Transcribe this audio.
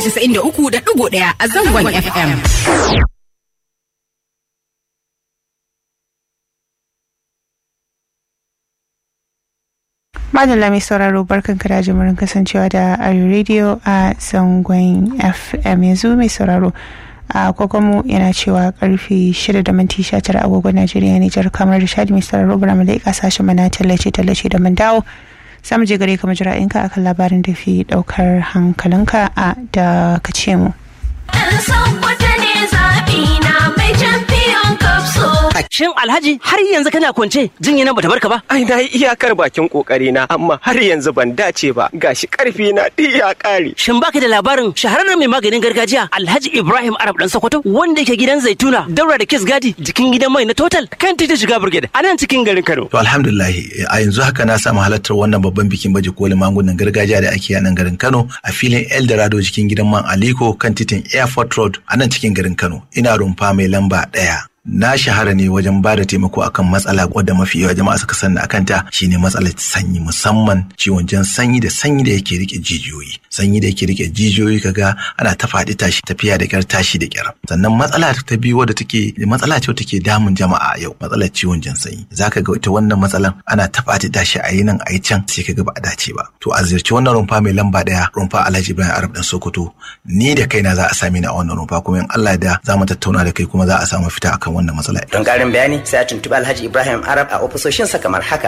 93.1 a zangon FM. Madalla mai sauraro barkan ka da jimurin kasancewa da Ayo Radio a zangon FM yanzu mai sauraro a kogonmu yana cewa karfe 6 da minti 19 agogon Najeriya Nijar kamar da shadi mai sauraro bara mu leƙa sashen mana tallace tallace da mun dawo samu je gare ka majira'inka akan labarin da fi daukar hankalinka a da ka ce mu. Shin Alhaji har yanzu kana kwance jinya nan bata barka ba? Ai na yi iyakar bakin kokari na amma har yanzu ban dace ba gashi karfi na duk ya kare. Shin baka da labarin shahararren mai maganin gargajiya Alhaji Ibrahim Arab dan Sokoto wanda yake gidan Zaituna daura da Kiss Gadi jikin gidan mai na Total kan titi shiga Brigade a nan cikin garin Kano. To alhamdulillah a yanzu haka na samu halartar wannan babban bikin baje kolin magungunan gargajiya da ake a nan garin Kano a filin Eldorado jikin gidan man Aliko kan titin Airport Road a nan cikin garin Kano. Ina rumfa mai lamba ɗaya. na shahara ne wajen ba da taimako akan matsala wadda mafi yawa jama'a suka sani akan ta shine matsalar sanyi musamman ciwon jan sanyi da sanyi da yake rike jijiyoyi sanyi da yake rike jijiyoyi kaga ana ta faɗi tashi tafiya da kyar tashi da kyar sannan matsala ta biyu wadda take matsala ce take damun jama'a yau matsalar ciwon jan sanyi zaka ga ita wannan matsalan ana ta faɗi tashi a yi nan a yi can sai kaga ba a dace ba to a ziyarci wannan rumfa mai lamba ɗaya rumfa Alhaji Ibrahim Arab dan Sokoto ni da kaina za a sami ni a wannan rumfa kuma in Allah da za mu tattauna da kai kuma za a samu fita akan wannan matsala. Don ƙarin bayani sai a tuntuɓi Alhaji Ibrahim Arab a ofisoshinsa kamar haka